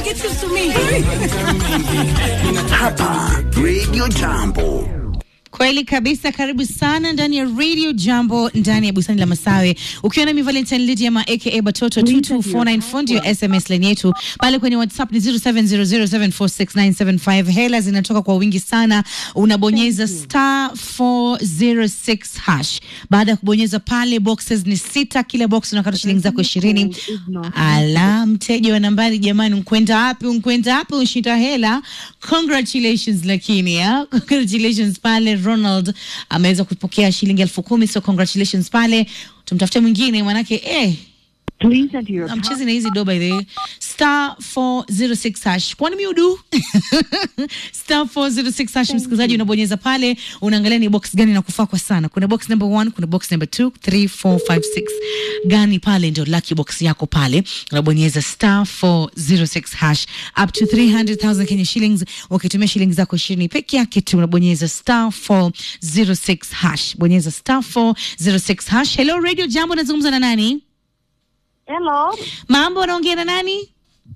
It seems to me. Hapa Radio Jambo. Kweli kabisa, karibu sana ndani ya Radio Jambo, ndani ya bustani la Masawe, ukiwa nami Valentine Lydia aka Batoto 2249 fundi ya SMS line yetu pale kwenye WhatsApp ni 0700746975. Hela zinatoka kwa wingi sana, unabonyeza star 406 hash. Baada ya kubonyeza pale, boxes ni sita, kila box unakata shilingi zako ishirini. Ala, mteja wa nambari, jamani, unkwenda wapi? Unkwenda wapi? Unshinda hela. Congratulations lakini ya congratulations pale Ronald ameweza kupokea shilingi elfu kumi so congratulations pale, tumtafute mwingine manake eh, Please enter your amchezi na hizi do by the way. star 406 hash kwani miudu star 406 hash msikilizaji unabonyeza pale unaangalia ni box gani nakufaa kwa sana kuna box number 1 kuna box number 2 3 4 5 6 gani pale ndio lucky box yako pale unabonyeza star 406 hash up to 300000 Kenya shillings ukitumia shilingi zako 20 peke yake tu unabonyeza star 406 hash bonyeza star 406 hash hello radio jambo nazungumza na nani Hello. mambo unaongea na nani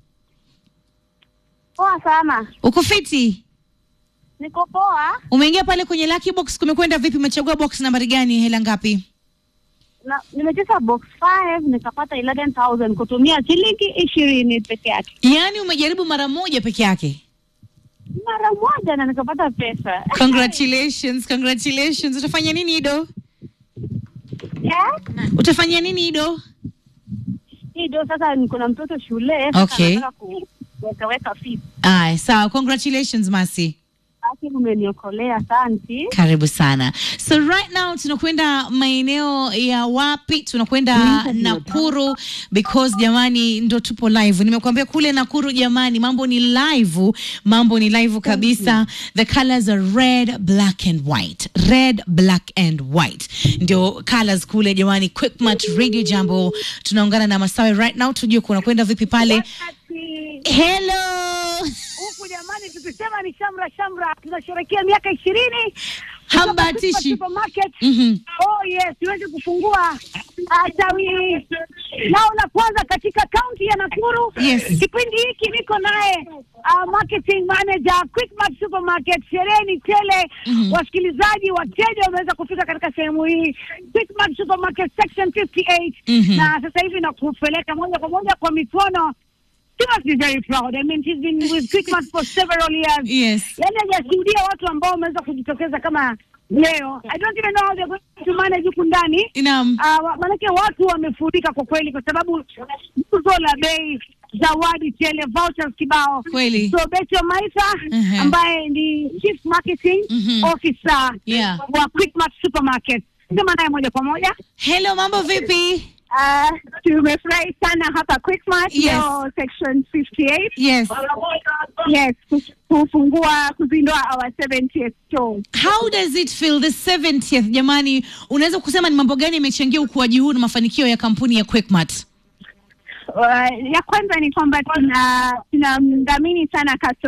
Poa sana. uko fiti Niko poa. umeingia pale kwenye lucky box kumekwenda vipi umechagua box nambari gani hela ngapi Na nimecheza box 5 nikapata 11000 kutumia shilingi ishirini peke yake. yaani umejaribu mara moja peke yake Mara moja na nikapata pesa. congratulations congratulations utafanya nini ido Yeah? utafanya nini ido Hii ndio sasa niko na mtoto shule. sasa Okay. nataka kuweka weka fees. aya sawa congratulations masi Basi umeniokolea asante. karibu sana so right now tunakwenda maeneo ya wapi tunakwenda nakuru because jamani ndo tupo live nimekuambia kule nakuru jamani mambo ni live mambo ni live kabisa the colors are red black and white red black and white ndio colors kule jamani quickmat radio jambo tunaungana na masawe right now tujue kunakwenda vipi pale hello Huku jamani, tukisema ni shamra shamra, tunasherehekea miaka ishirini Hambatishi. supermarket. Mhm. Oh yes, tuweze kufungua ah, tawi lao la kwanza katika kaunti ya Nakuru. Yes. Kipindi hiki niko naye uh, marketing manager Quickmart Supermarket. Sherehe ni tele. Wasikilizaji, wateja wameweza kufika katika sehemu hii Quickmart Supermarket section 58 Mhm. na sasa hivi nakupeleka moja kwa moja kwa mikono. She must be very proud. I mean, she's been with Quickmart for several years yes yani hajashuhudia watu ambao wameweza kujitokeza kama leo. I don't even know how they're going to manage huku ndani. naam Uh, maanake watu wamefurika kwa kweli, kwa sababu tuzo la bei, zawadi tele, vouchers kibao. Kweli. So Betty Maisa Mhm. ambaye ni chief marketing Mhm. officer Yeah. wa Quickmart Supermarket, sema naye moja kwa moja. hello mambo vipi Uh, tumefurahi sana hapa Quickmart Yes. leo section 58. yes Yes, kufungua kuzindua our 70th store. How does it feel the 70th jamani, unaweza kusema ni mambo gani yamechangia ukuaji huu na mafanikio ya kampuni ya Quickmart? Uh, ya kwanza ni kwamba tuna tunamdhamini sana customer